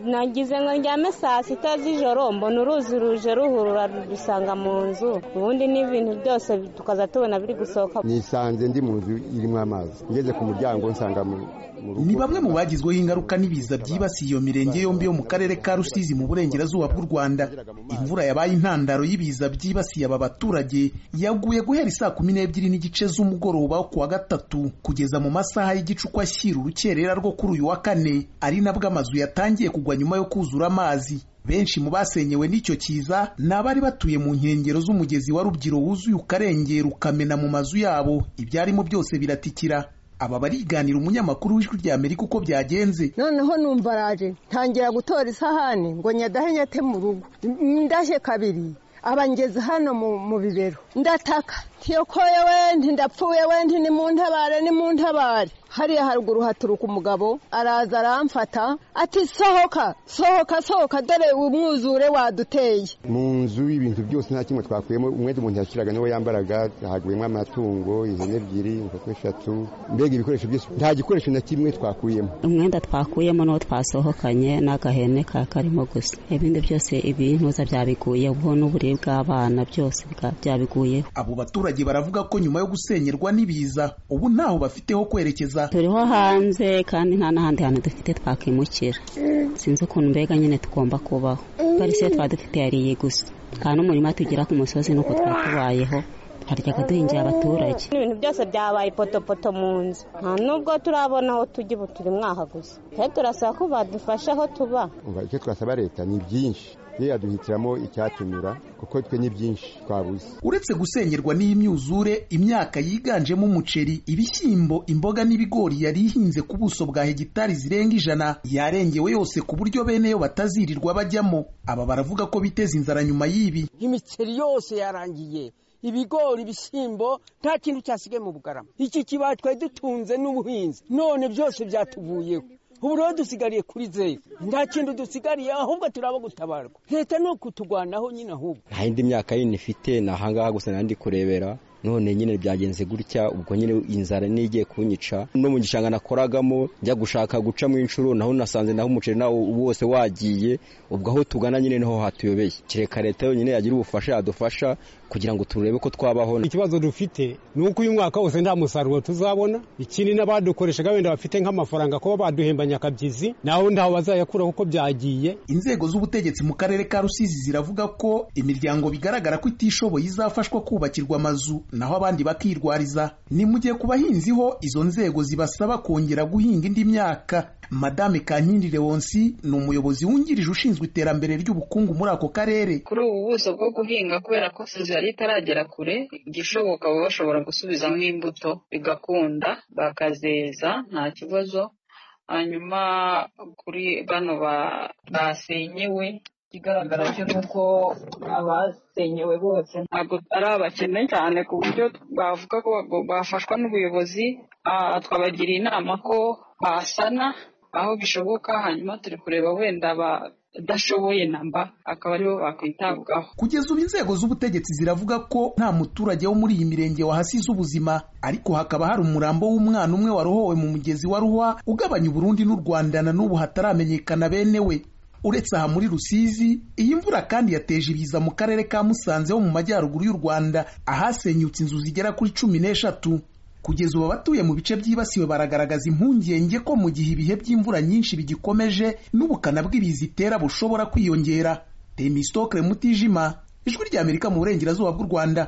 nagize ngo ndyame saa sita z'ijoro mbona uruzi ruje ruhurura rudusanga mu nzu ubundi n'ibintu byose tukaza tubona biri gusohoka nisanze ndi mu nzu irimo amazi ngeze ku muryango nsanga mu mu rugo ni bamwe mu bagizweho ingaruka n'ibiza byibasiye iyo mirenge yombi yo mu karere ka rusizi mu burengerazuba bw'u rwanda imvura yabaye intandaro y'ibiza byibasiye aba baturage yaguye guhera isaa kumi n'ebyiri n'igice z'umugoroba wo kuwa gatatu kugeza mu masaha y'igicuku ashyira urukerera rwo kuri uyu wa kane ari nabwo amazu yatangiye kugwa nyuma yo kuzura amazi benshi mu basenyewe n'icyo kiza ni abari batuye mu nkengero z'umugezi wa rubyiru wuzuye ukarengera ukamena mu mazu yabo ibyarimo byose biratikira aba bariganira umunyamakuru w'ijwi rya amerika uko byagenze noneho numva araje ntangira gutora isahani ngo nyadahe nyate mu rugo ndashye kabiri abangeze hano mu mu bibero ndataka ntiyokoye we ntindapfuye we ntimuntabare ntimuntabare hariya haruguru haturuka umugabo araza aramfata ati sohoka sohoka sohoka dore umwuzure waduteye mu nzu ibintu byose nta kimwe twakuyemo umwenda umuntu yashyiraga n'uwo yambaraga haguyemo amatungo ihene ebyiri inkoko eshatu mbega ibikoresho byose nta gikoresho na kimwe twakuyemo umwenda twakuyemo n'uwo twasohokanye n'agahene ka karimo gusa ibindi byose ibintuza byabiguye ubwo n'uburere bw'abana byose byabiguyeho abo baturage baravuga ko nyuma yo gusenyerwa n'ibiza ubu ntaho bafite ho kwerekeza turiho hanze kandi nta n'ahandi hantu dufite twakimukira sinzi ukuntu mbega nyine tugomba kubaho parisiyo twaba dufite yariye gusa nta n'umurima tugira ku musozi nuko twatubayeho twaryaga duhingira abaturage ibintu byose byabaye potopoto mu nzu nta nubwo turabona aho tujya ubu turi mwaha gusa rero turasaba ko badufasha aho tuba Umva, icyo twasaba leta ni byinshi ye yaduhitiramo icyatunyura kuko twe ni byinshi twabuze uretse gusengerwa n'imyuzure imyaka yiganjemo umuceri ibishyimbo imboga n'ibigori yari ihinze ku buso bwa hegitari zirenga ijana yarengewe yose ku buryo bene yo batazirirwa bajyamo aba baravuga ko biteza inzara nyuma y'ibi imiceri yose yarangiye ibigori ibishyimbo nta kintu cyasigaye mu bugarama iki kibaya twari dutunze n'ubuhinzi none byose byatuvuyeho ubu rero dusigariye kuri zeru nta kintu dusigariye ahubwo turaba gutabarwa leta ni ukutugwanaho nyine ahubwo nta yindi myaka yindi ifite ni ahangaha gusa nandi kurebera none nyine byagenze gutya ubwo nyine inzara n'igiye kunyica no mu gishanga nakoragamo njya gushaka gucamo inshuro naho nasanze naho umuceri nawo wose wagiye ubwo aho tugana nyine niho hatuyobeye kereka leta yonyine yagira ubufasha yadufasha kugira ngo turebe ko twabaho ikibazo dufite ni uko uyu mwaka wose nta musaruro tuzabona ikindi n'abadukoreshaga wenda bafite nk'amafaranga kuba baduhemba nyakabyizi naho ntaho bazayakura kuko byagiye inzego z'ubutegetsi mu karere ka rusizi ziravuga ko imiryango bigaragara ko itishoboye izafashwa kubakirwa amazu naho abandi bakirwariza ni mu gihe ku bahinzi ho izo nzego zibasaba kongera guhinga indi myaka madame kankindi lewonsi ni umuyobozi wungirije ushinzwe iterambere ry'ubukungu muri ako karere kuri ubu buso bwo guhinga kubera ko fuzo yari itaragera kure igishoboka baba bashobora gusubizamo imbuto bigakunda bakazeza nta kibazo hanyuma kuri bano basenyewe ikigaragara cyo ni uko abasenyewe bose ntabwo ari abakene cyane ku buryo bavuga ko bafashwa n'ubuyobozi twabagira inama ko basana aho bishoboka hanyuma turi kureba wenda adashoboye namba akaba aribo bakwitabwaho kugeza ubu inzego z'ubutegetsi ziravuga ko nta muturage wo muri iyi mirenge wahasize ubuzima ariko hakaba hari umurambo w'umwana umwe warohowe mu mugezi wa ruhwa ugabanya uburundi n'u rwanda na n'ubu hataramenyekana bene we uretse aha muri rusizi iyi mvura kandi yateje ibiza mu karere ka musanze ho mu majyaruguru y'u rwanda ahasenyutse inzu zigera kuri cumi n'eshatu kugeza ubu abatuye mu bice byibasiwe baragaragaza impungenge ko mu gihe ibihe by'imvura nyinshi bigikomeje n'ubukana bw'ibiza itera bushobora kwiyongera temisitokire mutijima ijwi ry'amerika mu burengerazuba bw'u rwanda